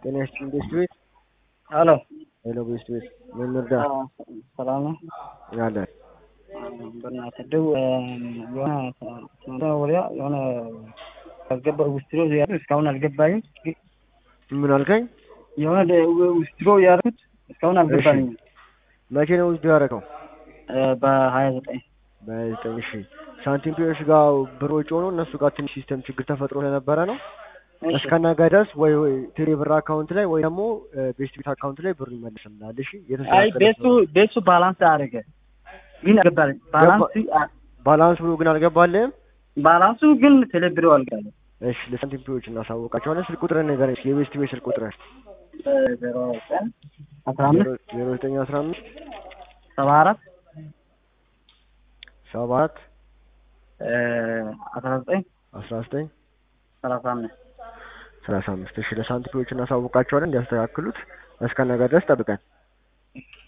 ጤና ይስጥልኝ ቤስት ቤት። ሄሎ ሄሎ ቤስት ቤት ምን እንርዳ? ሰላም ነው። ያለን በእናትህ ደው የሆነ ስንት ወዲያ የሆነ አልገባ ውስትሮ ያሉ እስካሁን አልገባኝም። ምን አልከኝ? የሆነ ውስትሮ ያልኩት እስካሁን አልገባኝም። መቼ ነው ውስጥ ያደረገው? በሀያ ዘጠኝ በዘጠኝ እሺ። ሳንቲም ፒዮሽ ጋር ብር ወጪ ሆኖ እነሱ ጋር ትንሽ ሲስተም ችግር ተፈጥሮ ስለነበረ ነው እስከ ነገ ድረስ ወይ ወይ ቴሌ ብር አካውንት ላይ ወይ ደግሞ ቤስት ቤት አካውንት ላይ ብሩ ይመልስልናል። እሺ አይ ቤቱ ቤቱ ባላንስ አደረገ ግን አልገባልኝ። ባላንስ ባላንስ ብሎ ግን አልገባልህም። ባላንሱ ግን ቴሌብሮ አልገባልኝ። እሺ ለሳንቲም ፒዮች እናሳውቃቸዋለን። ስልክ ቁጥርን ንገረኝ። የቤስት ቤት ስልክ ቁጥርን ዜሮ ዘጠኝ አስራ አምስት ዜሮ ዘጠኝ አስራ አምስት ሰባ አራት ሰባ አራት አስራ ዘጠኝ አስራ ዘጠኝ ሰላሳ አምስት ሰላሳ አምስት እሺ ለሳንቲም ፒዮች እናሳውቃቸዋለን እንዲያስተካክሉት እስከ ነገ ድረስ ጠብቀን